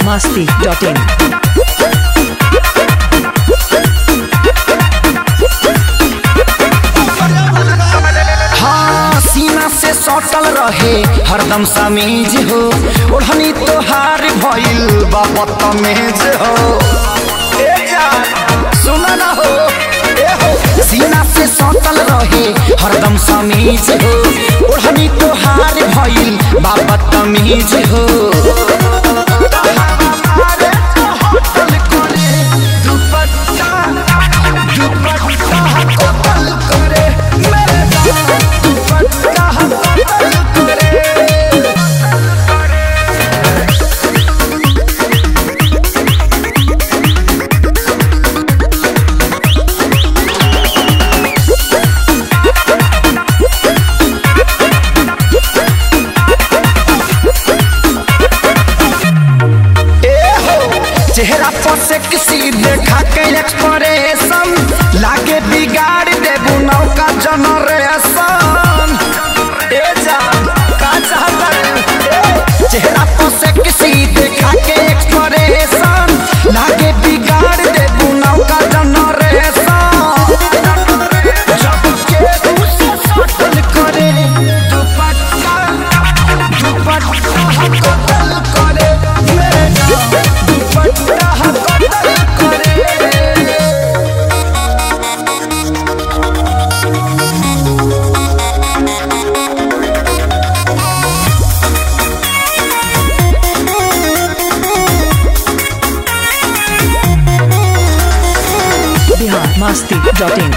masti.in. हाँ सीना से सटल रहे हरदम समीज हो ओढ़नी तोहार भइल बा बदतमीज हो ए जान सुन न हो ए हो सीना से सटल रहे हरदम समीज हो ओढ़नी तोहार भइल बा बदतमीज हो हमारे तो होटल करे दुपट्टा दुपट्टा होटल करे मेरे जान दुपट्टा होटल करे ए हो चेहरा पर से किसी देखा के एक्सप्रेशन लागे बिगाड़ देबू नौका जनरेशन ए जान का चाहता रे? ए, चेहरा पर से किसी देखा के एक्सप्रेशन लागे बिगाड़ देबू नौका जनरेशन जब के उसे सटल करे दुपट्टा दुपट्टा कतल करे मेरे जान दुपट्टा कतल करे Bihar masti.in.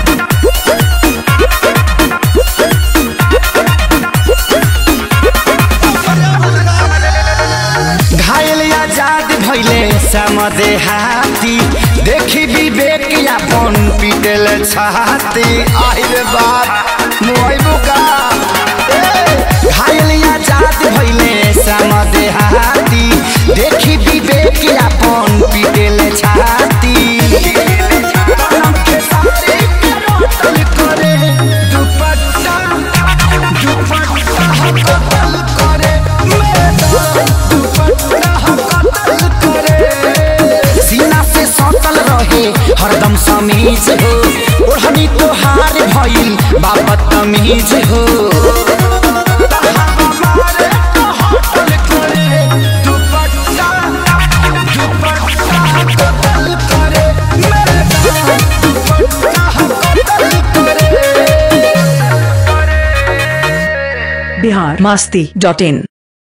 घायल आजाद भैले समदे हाथी देखी विवेक अपन पीटल छाती आहिर बात मुआइबू का ए, घायल आजाद भैले समदे हाथी देखी विवेक अपन पीटल छाती कलम के सारे के रोटल करे दुपट्टा दुपट्टा कतल करे मेरे जान दुपट्टा कतल करे सीना से सटल रहे हरदम समीज हो ओढ़नी तोहार भइल बाबत तमीज हो हमारे तो होटल करे दुपट्टा दुपट्टा कतल करे मेरे जान दुपट्टा कतल करे Bihar masti.in.